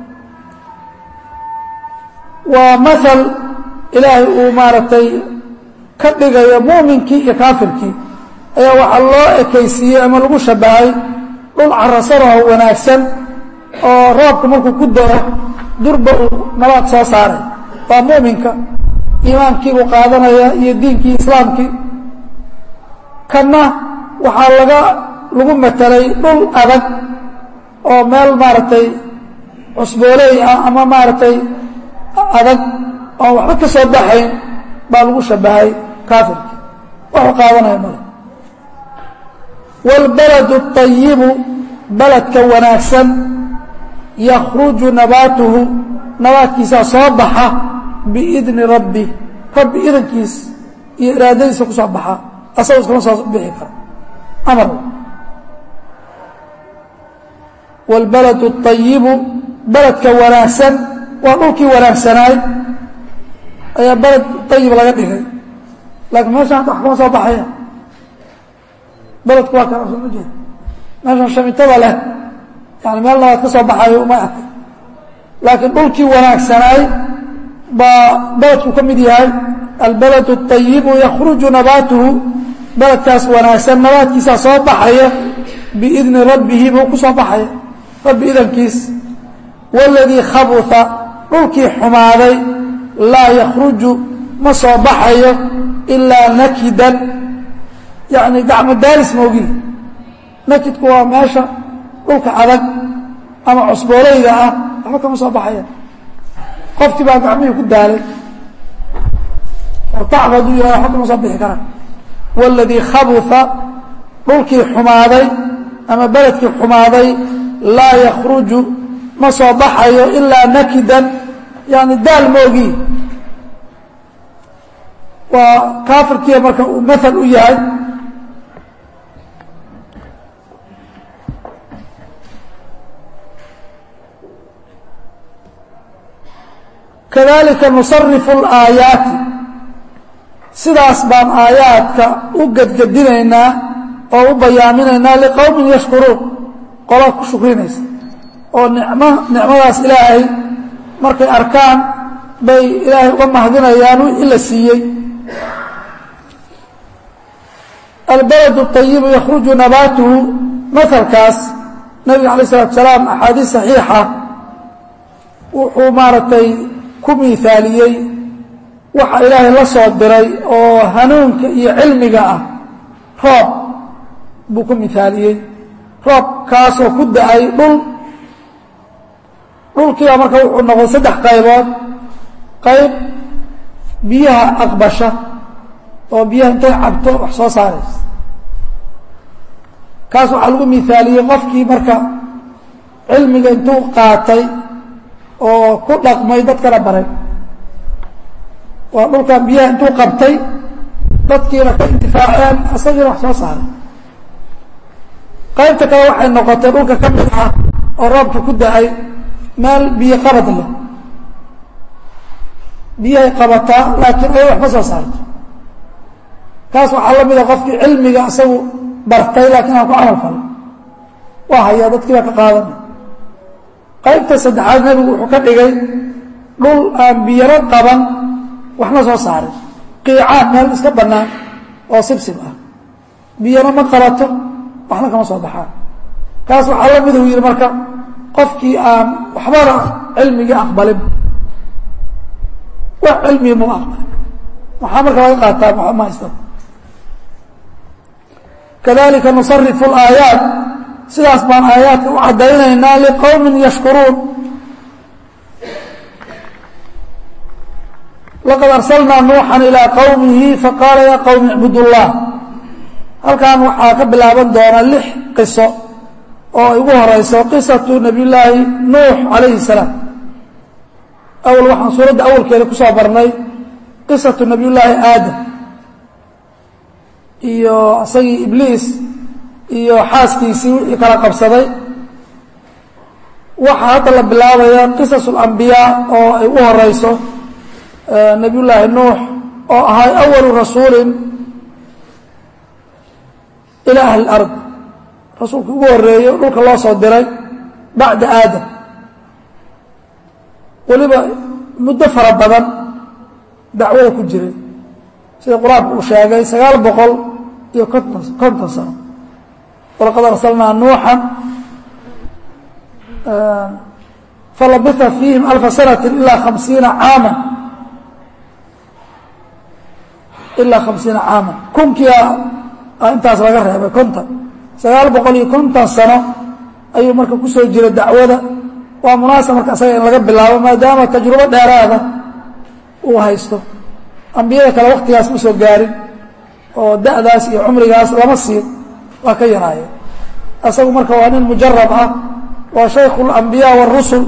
waa maal ilaahay uu maaragtay ka dhigayo muminkii iyo kaafirkii ayaa waxaa loo ekaysiiyey ama lagu shabahay dhul carasanaho wanaagsan oo roobka markuu ku daro durba uu nabaad soo saaray waa muminka iimaankiibuu qaadanaya iyo diinkii islaamkii kanna waxaa laga lagu matelay dhul adag oo meel maaragtay cusbooley ah ama maaragtay adag oo waxba ka soo baxayn baa lagu shabahay kaafirkii waxuu qaadanaya male wاlbaladu الطayibu baladka wanaagsan yakruju nabaatuhu nabaadkiisaa soo baxa biidni rabbi rabbi idankiis iyo iraadadiisa ku soo baxa asagoo iskama soo bixi karo amar wاlbaladu الطayibu baladka wanaagsan waa dhulkii wanaagsanaay ayaa baled ayib laga dhigay laakiin meeshaan hadda wax kama soo baxaya beledku waa kana soo ma jeeda meeshan shamitada leh yani meel nabaad ka soo baxayo uma arkay laakiin dhulkii wanaagsanaay baa beledku ka mid yahay albalad الطayibu yakruju nabaatuhu beledkaas wanaagsan nabaadkiisaa soo baxaya biidni rabbihi buu ku soo baxaya rabbi idankiis wاladii khabuثa dhulkii xumaaday laa yakruju ma soo baxayo ilaa nakidan yani gacmo daaris moogi nakidku waa meesha dhulka adag ama cusbooleyda ah waxba kama soo baxaya qofkii baa gacmihii ku daalay oo tacb hadduu yahay waxba kama soo bixi kara wاladii khabuثa dhulkii xumaaday ama beledkii xumaaday laa yakruju ma soo baxayo ilaa nakidan yani daal moogi waa kaafirkiiya marka uu maal u yahay kadalika nusarifu اlaayaati sidaas baan aayaadka u gedgedinaynaa oo u bayaaminaynaa liqowmin yashkuruun qola ku shukrinaysa oo nicmo nicmadaas ilaahay markay arkaan bay ilaahay uga mahdinayaan wixii la siiyey albalad الطayibu yakruju nabaatuhu mahalkaas nabiga alay الsalatu salaam axaadiis صaxiixa wuxuu maaragtay ku miaaliyey waxa ilaahay la soo diray oo hanuunka iyo cilmiga ah roob buu ku miaaliyey roob kaasoo ku da-ay dhul dhulkiiba marka wuxuu noqday saddex qaybood qayb biyaha aqbasha oo biyaha intay cabto wax soo saaraysa kaas waxaa lagu miaaliyey qofkii marka cilmiga intuu qaatay oo ku dhaqmay dadkana baray waa dhulkan biyaha intuu qabtay dadkiina ka intifaaceen isagiina wax soo saaray qaybta kale waxay noqotay dhulka ka mid ah oo roobka ku da-ay meel biyo qabad leh biyahay qabataa laakiin ay waxma soo saarto kaas waxaa la mida qofkii cilmiga isagu bartay laakiin aan ku camal falay waa hayaa dadkii baa ka qaadanay qaybta saddexaad nebigu wuxuu ka dhigay dhul aan biyaro qaban waxma soo saarin qiicaan meel iska bannaan oo sibsib ah biyana ma qabato waxna kama soo baxaan kaas waxaa la mida u yidhi marka qofkii aan waxbana cilmigii aqbalin wax cilmigi mama aqbalin maxaa marka laga qaataa waxba ma haysta kadalika nusarifu اlaayaat sidaas baan aayaadka u caddaynaynaa liqowmin yashkuruun laqad arsalnaa nuuxan ilaa qowmihi faqaala yaa qowmi icbud llah halkan waxaa ka bilaaban doona lix qiso oo ay ugu horeyso qisatu nabiy llaahi nuux calayhi salaam awal waxaan suuradda awalkeeda kusoo barnay qisatu nabiy llaahi aadam iyo isagii ibliis iyo xaaskiisii wixii kala qabsaday waxaa hadda la bilaabaya qisas اlambiyaa oo ay u horeyso nabiy llaahi nuux oo ahay awalu rasuulin ilى ahli اlard rasuulka ugu horeeye dhulka loo soo diray bacda aadam weliba muddo fara badan dacwada ku jiray sida qur-aanku uu sheegay sagaal boqol iyo konton konton sano walaqad arsalnaa nuuxan falabitha fiihim alfa sanati ilaa khamsiina caama ilaa khamsiina caama kunkia intaas laga reebay konton sagaal boqol iyo konton sano ayuu marka kusoo jira dacwada waa munaasab marka isaga in laga bilaabo maadaama tajrubo dheeraada uu haysto ambiyada kale waktigaas ma soo gaarin oo da'daas iyo cumrigaas lama siin waa ka yaraayeen isagu marka waa nin mujarab ah waa shaykhu اlambiyaa wاrusul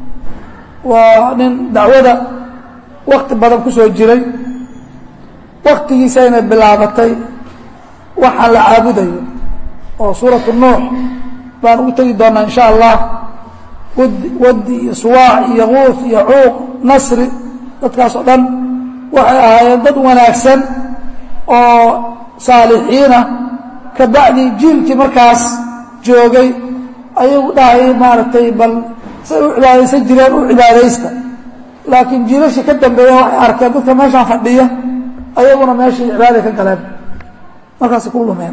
waa nin dacwada wakti badan kusoo jiray waktigiisayna bilaabatay waxaan la caabudayo oo suuratu nuux baan ugu tegi doonaa in sha allah wadi wadi iyo suwaac iyo guuf iyo cuuq nasri dadkaas oo dhan waxay ahaayeen dad wanaagsan oo saalixiina ka bacdi jiilkii markaas joogay ayagu dhahay maaragtay bal say u cibaadaysan jireen u cibaadaysta laakiin jiilashii ka dambeeya waxay arkeen dadka meeshaan fadhiya ayaguna meeshii cibaada ka galeen markaasay ku lumeen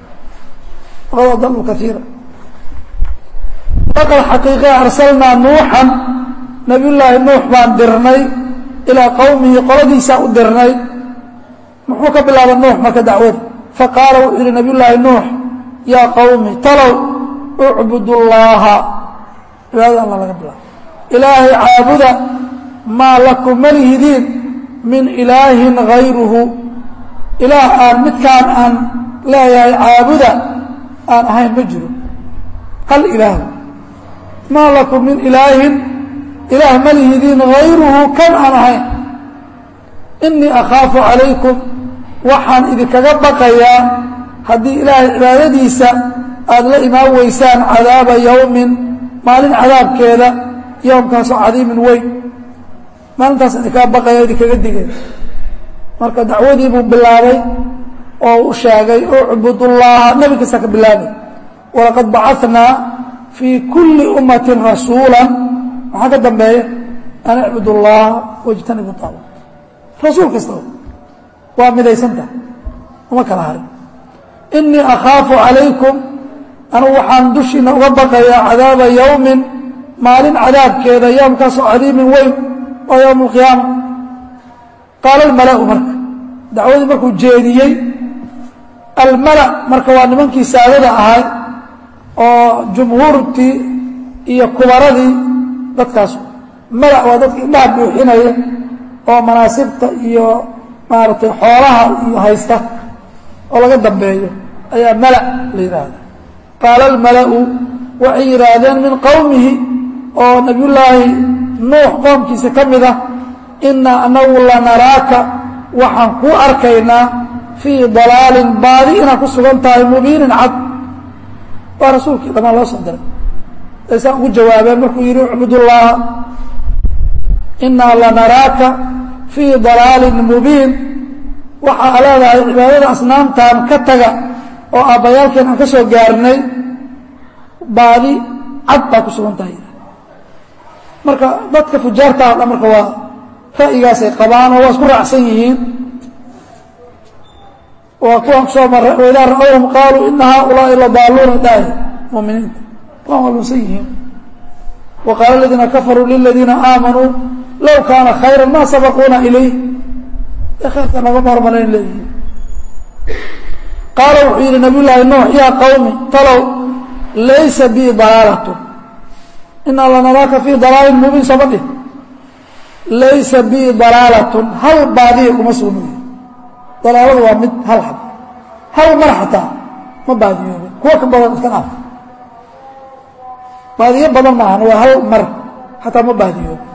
waqad adaluu kaiira laqad xaqiiqa arsalnaa nuuxan nabiy llaahi nuux baan dirnay ilaa qowmihi qoladiisaa u dirnay muxuu ka bilaaba nuux marka dacwada faqaala wuxuu yihi nabiy llaahi nuux yaa qowmi talow ucbud llaaha cibaadada alla laga bilaabo ilaahay caabuda maa lakum malihidiin min ilaahin gayruhu ilaah aan midkaan aan leeyahay caabuda aan ahayn ma jiro hal ilaahu maa lakum min ilaahin ilaah malihidiin gayruhu kan aan ahayn inii akhaafu calaykum waxaan idinkaga baqayaa haddii ilaahay cibaadadiisa aada la imaan weysaan cadaaba yowmin maalin cadaabkeeda yowmkaasoo cadiimin weyn maalintaas idinkaga baqaya idinkaga digay marka dacwadii buu bilaabay oo u sheegay ucbud llaha nebi kasta ka bilaabay walaqad bacanaa fii kulli ummatin rasuula maxaa ka dambeeya an icbud llaha wajtanibu taaba rasuul kastaba waa midaysantaha uma kala harin inii akhaafu calaykum anugu waxaan dushiina uga baqayaa cadaaba yowmin maalin cadaabkeeda yowmkaasoo cadiimin weyn waa yowm alqiyaama qaala almala'u marka dacwadii markuu jeediyey almala marka waa nimankii saadada ahay oo jumhuurtii iyo kubaradii dadkaas mala waa dadka indhaha buuxinaya oo manaasibta iyo maaragtay xoolaha iyo haysta oo laga dambeeyo ayaa mala la yidhaahda qaala almala'u waxay yidhaahdeen min qowmihi oo nabiyullaahi nuux qoomkiisa ka mid ah inaa anagu lanaraaka waxaan kuu arkaynaa fii dalaalin baadi inaad ku sugan tahay mubiinin cad waa rasuulkii dhamaan loo soo diray aysaan ugu jawaabeen markuu yidhi ucbudullaaha inaa lanaraaka fii dalaalin mubiin waxaa leedahay cibaadada asnaamtan ka taga oo aabbayaalkeen aan ka soo gaarnay baadi cad baa ku sugan tahay marka dadka fujaarta o dhan marka waa ra'yigaasay qabaan oo waa isku raacsan yihiin waa kuwaan kusoo maray waidaa ra'awhum qaaluu ina haaulaai ladaaluuna dhaay muminiinta kuwaan waa lunsan yihiin wa qaala aladiina kafaruu liladiina aamanuu low kaana khayra ma sabaquuna ilayh ee khayrka nagama hormarayn leeyihiin qaala wuxuu yidhi nabiy llaahi nuux yaa qawmi talow laysa bii dalaalatu inaa lanaraaka fii dalaalin mubiin sooma dhih laysa bii dalaalatun hal baadiya kuma sugnayo dalaaladu waa mid hal xab hal mar xataa ma baadiyoobin kuwa ka badan iska dhaaf baadiyo badan maahan waa hal mar xataa ma baadiyoobin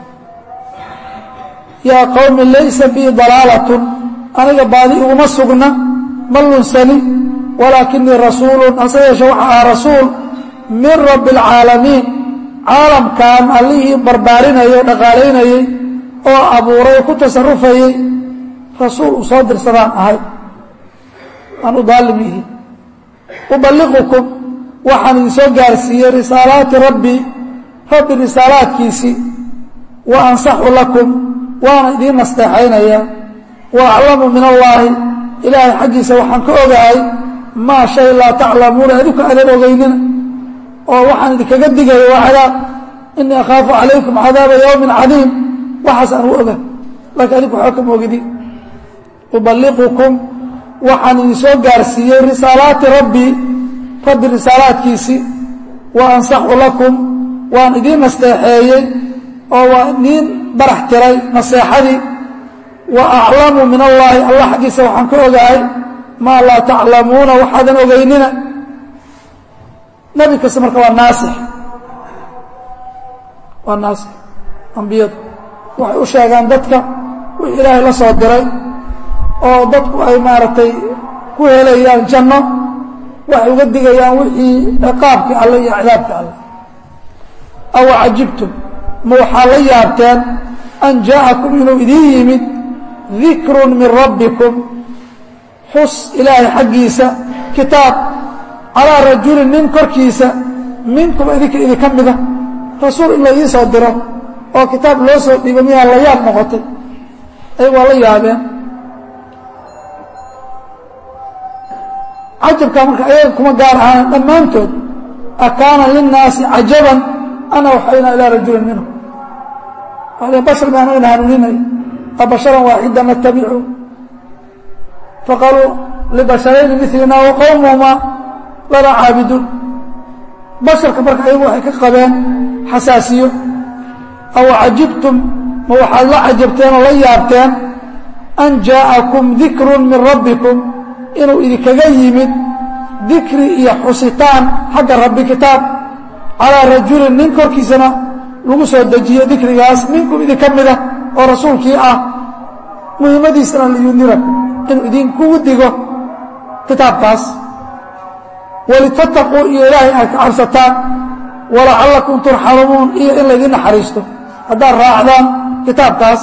yaa qowmi laysa bii dalaalatun aniga baadi iguma sugna ma lunsani walaakinii rasuulun hase yeeshe waxa aha rasuul min rabbi alcaalamiin caalamkan allihii barbaarinayay o dhaqaalaynayey oo abuuray oo ku tasarufayey rasuul uu soo dirsadaan ahay aan u daalim yihi uballiqukum waxaan idin soo gaarsiiyey risaalaati rabbii rabbi risaalaadkiisii wa ansaxu lakum waana idiin nasteexaynayaa wa aclamu min allaahi ilaahay xaggiisa waxaan ka ogahay maa shay laa taclamuuna adinku aadan ogeynina oo waxaan idinkaga digaya waa cadaab inii akhaafu calaykum cadaaba yowmin cadiim waxaas aan u oga laakiin adinku waxba kama ogidi uballiqukum waxaan idin soo gaarsiiyey risaalaati rabbii rabbi risaalaadkiisii wa ansaxu lakum waan idiin nasteexeeyey oo waa idiin barax tiray naseexadii wa aclamu min allaahi allah xaggiisa waxaan ka ogahay maa laa taclamuuna waxaadan ogeynina nebi kasta marka waa naasix waa naasix ambiyadu waxay u sheegaan dadka wixii ilaahay la soo diray oo dadku ay maaragtay ku helayaan janno waxay uga digayaan wixii ciqaabkii alle iyo cadaabkii alle aw cajibtum ma waxaa la yaabteen an jaa'akum inuu idiin yimid dikrun min rabbikum xus ilaahay xaggiisa kitaab calaa rajulin nin korkiisa minkum idinka idinka mida rasuul in la ii soo diro oo kitaab loo soo dhiibo miyaa la yaab noqotay ayagu waa la yaabeen cajabkaa marka ayaga kuma gaar ahaan dhammaantood akaana linnaasi cajaban ana waxaynaa ilaa rajulin minhum bashar miaan ayna hanuuninay abasharan waaxida natabicu faqaaluu libasharayni milina wa qowmuhumaa lana caabiduun basharka marka ayagu waxay ka qabeen xasaasiyo aw cajibtum ma waxaad la cajabteen oo la yaabteen an jaa'akum dikrun min rabbikum inuu idinkaga yimid dikri iyo xusitaan xagga rabbi kitaab calaa rajulin nin korkiisana lagu soo dejiyo dikrigaas minkum idinka mida oo rasuulkii ah muhimmadiisana liyundirakum inuu idinkugu digo kitaabkaas walitataquu iyo ilaahay aad ka cabsataan walacallakum turxamuun iyo in laydin naxariisto haddaad raacdaan kitaabkaas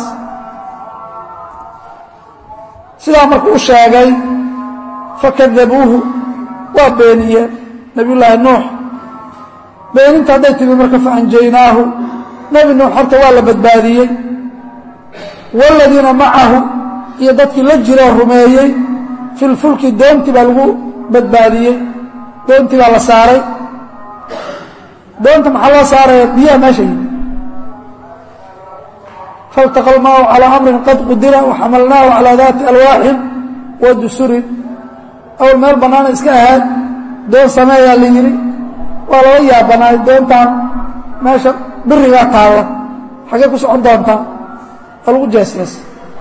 sidaa markuu u sheegay fakadabuuhu waa beeniyeen nabiyullaahi nuux beeninta hadday timi marka faanjaynaahu nebi nuux horta waa la badbaadiyey waaladiina macahu iyo dadkii la jiroo rumeeyey filfulki doontii baa lagu badbaadiyey doontii baa la saaray doonta maxaa loo saaraya biyaha meesha yimi faltaqa lmaahu calaa amrin qad qudira waxamalnaahu calaa daati alwaaxin wa dusurin awal meel bannaana iska ahaad doon sameeyaa la yidhi waa lala yaabanaay doontaan meesha birigaa taalla xaggee ku socon doontaa waa lagu jeesjees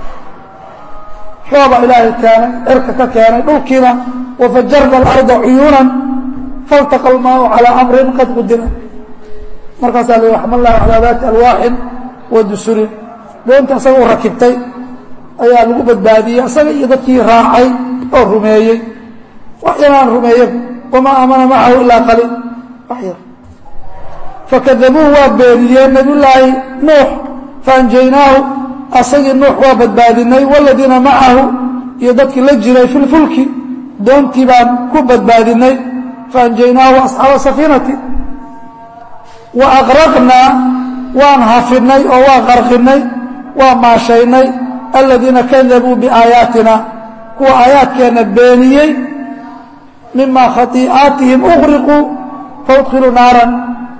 roobaa ilaahay keenay cirka ka keenay dhulkiina wafajarna alarda cuyuunan faltaqa almaahu calaa amrin qad qudira markaasaa la waxmalnaahu calaa daati alwaaxin wa dusurin doonta asaga u rakibtay ayaa lagu badbaadiyey asaga iyo dadkii raacay oo rumeeyey wax yaraan rumeeye wamaa aamana macahu ilaa qaliil wax yar fakadabuuhu waa beeniyeen nabiyullaahi nuux faanjaynaahu asagii nuux waa badbaadinay waaladiina macahu iyo dadkii la jiray fi lfulki doontii baan ku badbaadinay faanjaynaahu asxaaba safiinati wa aqraqnaa waan hafinay oo waan qarqinay waa maashaynay aladiina kadabuu biaayaatina kuwa aayaadkeenna beeniyey mima khaii'aatihim uqriquu faudkhiluu naaran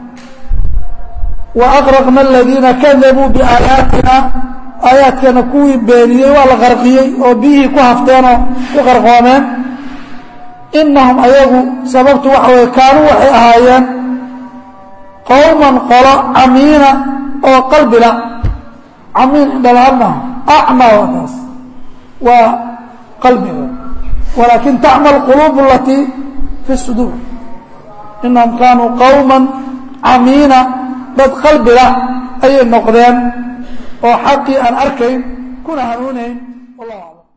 wa aqraqna aladiina kadabuu biaayaatina aayaadkeenna kuwii beeniyey waa la qarqiyey oo biyihii ku hafteenoo ku qarqoomeen inahum ayagu sababtu waxa weye kaanuu waxay ahaayeen qowman qolo camiina oo qalbila camiin indhalaan maaha acmaa waa taas waa qalbiga walaakin tacma alquluub alatii fi suduur inahum kaanuu qowma camiina dad qalbiga ayay noqdeen oo xaqii aan arkayn kuna hanuunayn wallahu aclam